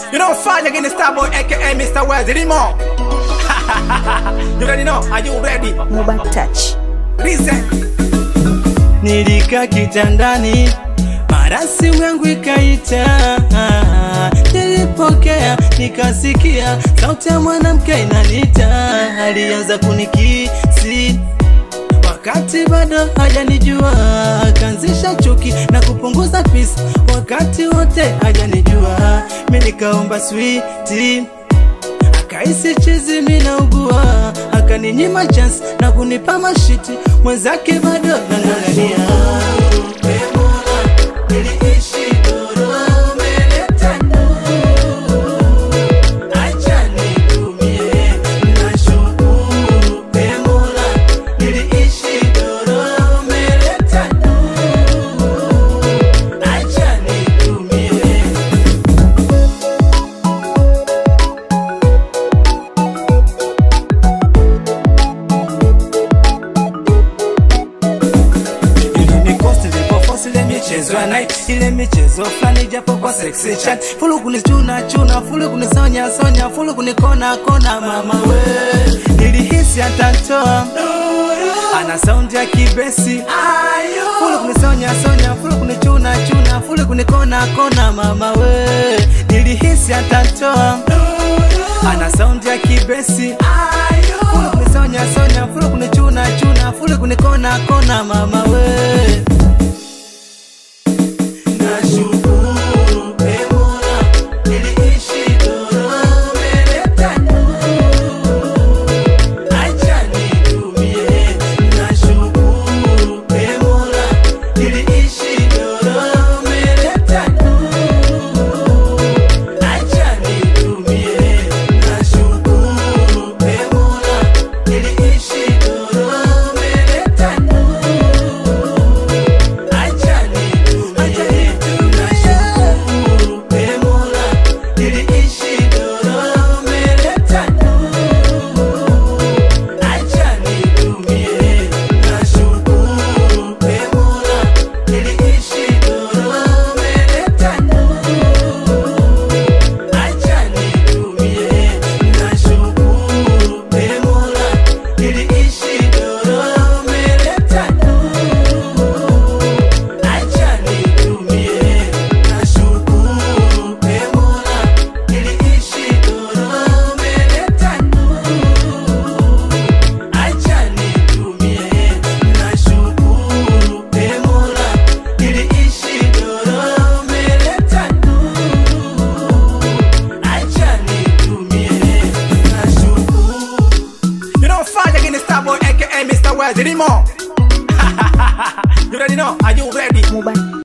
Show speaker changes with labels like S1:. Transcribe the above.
S1: You know, fight against Starboy, aka Mr. Wells, Remo. you ready now? Are you ready?
S2: Mobile Touch.
S1: Listen.
S3: Nilikaa kitandani, mara simu yangu ikaita. Nilipokea nikasikia sauti ya mwanamke inanita, alianza kunikisi wakati bado hajanijua, akaanzisha chuki na kupunguza pisi wakati wote hajanijua. Mimi nikaomba switi akaisi chizi minaugua, akaninyima chance na kunipa mashiti, mwenzake bado nang'ang'ania. Niliishi doro, umeleta nuru. Acha nitumie, nashukuru e Mola. Niliishi doro, umeleta nuru. Acha nitumie. Ili nikosi nilipofosi ile michezo ya night ile michezo fulani japo kwa sexy chat fulu kunichuna chuna fulu kunisonya sonya fulu kunikona kona mama we nilihisi atantoa ana sound ya kibesi fulu kunisonya sonya fulu kunichuna chuna fulu kunikona kona mama we nilihisi atantoa ana sound ya kibesi fulu kunisonya sonya fulu kunichuna chuna fulu kunikona kona mama we Nashukuru e Mola, niliishi doro, umeleta nuru. Acha nitumie. Nashukuru e Mola, niliishi doro, umeleta nuru. Acha nitumie. Nashukuru e Mola, niliishi doro, umeleta nuru. Acha nitumie. Nashukuru e Mola, niliishi doro, umeleta nuru. Acha nitumie. Nashukuru e Mola, niliishi doro, umeleta nuru. Acha nitumie. Nashukuru e Mola, niliishi doro, umeleta nuru. Acha nitumie. Nashukuru e Mola, niliishi doro, umeleta nuru. Acha nitumie. Nashukuru e Mola, niliishi doro, umeleta nuru. Acha nitumie. Nashukuru
S1: You know, fight against Starboy, aka Mr. Wells, Remo. you ready now? Are you ready?
S2: Mobile